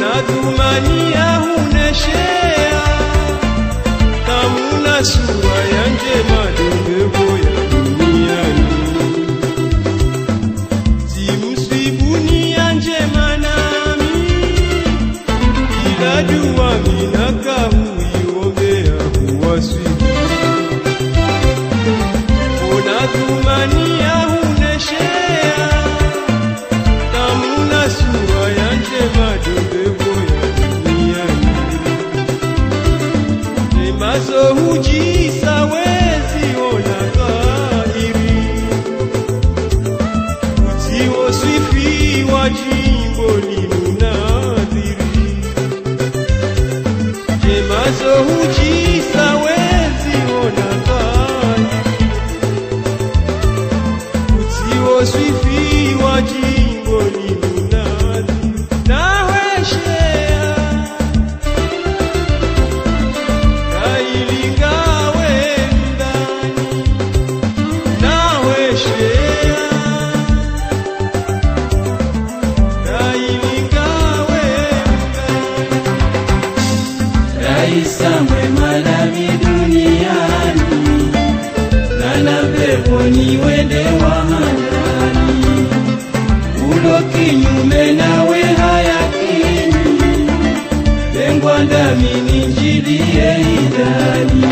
unadhumania huneshea kamuna sura ya njema dongevo ya duniani simsibuni ya njema nami ila dua minaka huiombea huwaswibu unadhumania huneshea namuna sura ya njema dongevo ya duniani Nemazo hujisa wezi ona dhahiri Utiwo swifi wa jimbo limunadhiri Nemazo hujisa wezi ona dhahiri Utiwo swifi wa jimbo limunadhiri Naweshea kailingawe ndani naweshea kailingawe Raisa mwema nami duniani nana peponi wende wahandani ulo kinyume nawe hayakini lengwa ndami ninjilie idani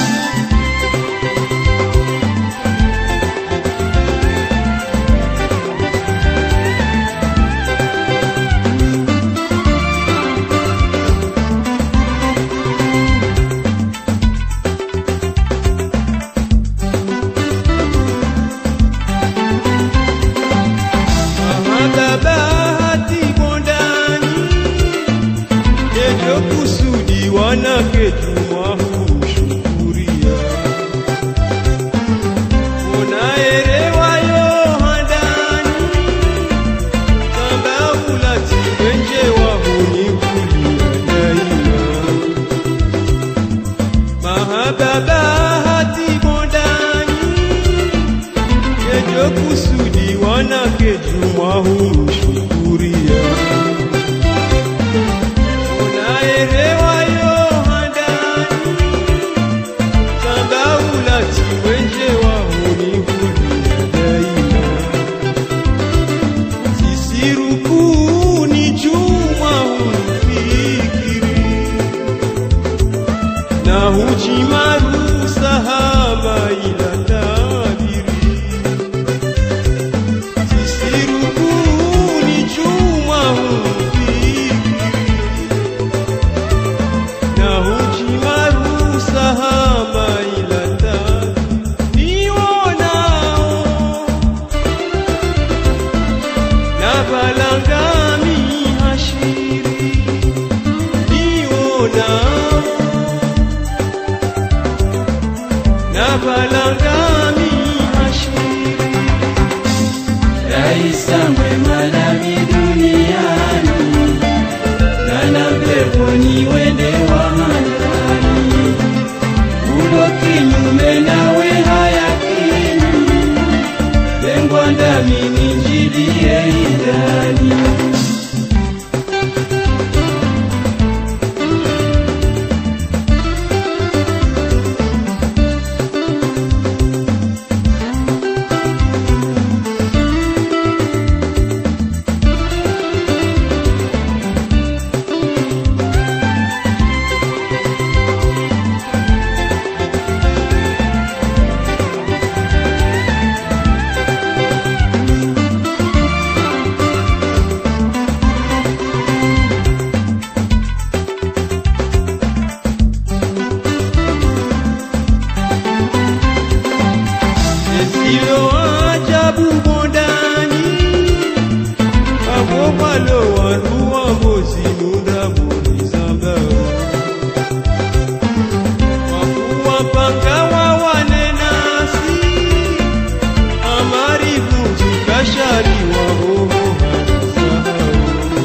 mahadhabahati bondani ndio kusudi wanake jumwa humshukuria unaerewayo handani sambaulati wenje wahunikulia daima mahababahati bondani Kejo kusudi wanake jumwa humshukuria unaelewa yo handani sambaulati wenje wahunihulia daima sisirukuni jumwa humfikiri na hujimaru sahaba ila tabiri sisirukuni chuma humfikiri na hujimaru sahaba ila tabiri nionao na balangami hashiri nionao na balangami hashiri Raisa mwema nami duniani nana peponi wende wahandani ulo kinyume nawe hayakini lengwa ndami ninjilie idani Esilo ajabu bondani Abo palo waruwa mozi nunda mori zamba Wakuwa panga wa wanenasi Amari bunji kashari wa hoho harisahau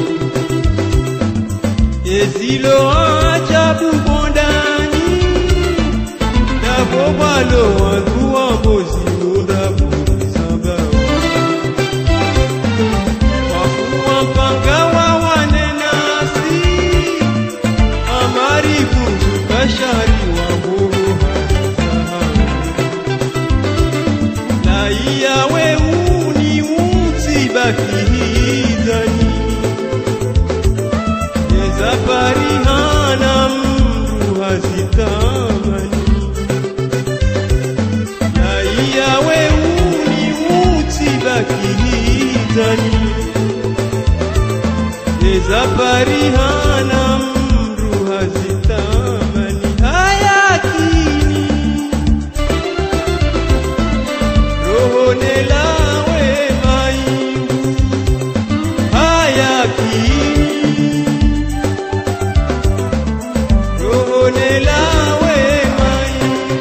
Esilo ajabu bondani Dabo balo waruwa mozi nunda mori zamba Wakuwa panga wa wanenasi Ezapari hana mru hazitamani Raia weuni utibaki hitani Ezapari hana mru hazitamani hayakini roho nelawe maingu hayakini roho nelawe maingu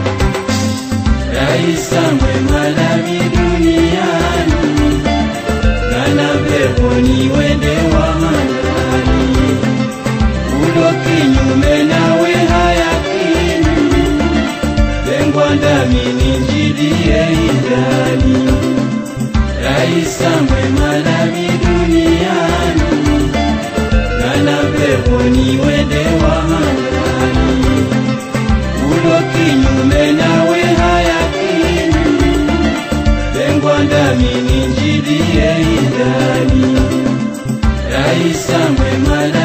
Raisa mwema nami duniani Kana peponi wende wa manani Ulo kinyume nawe hayakini Lengwa ndami ninjidie idani Raisa mwema nami duniani Kana peponi wende wa manani ulo kinyume nawe hayakini lengwa ndami ninjidie idani raisa mwema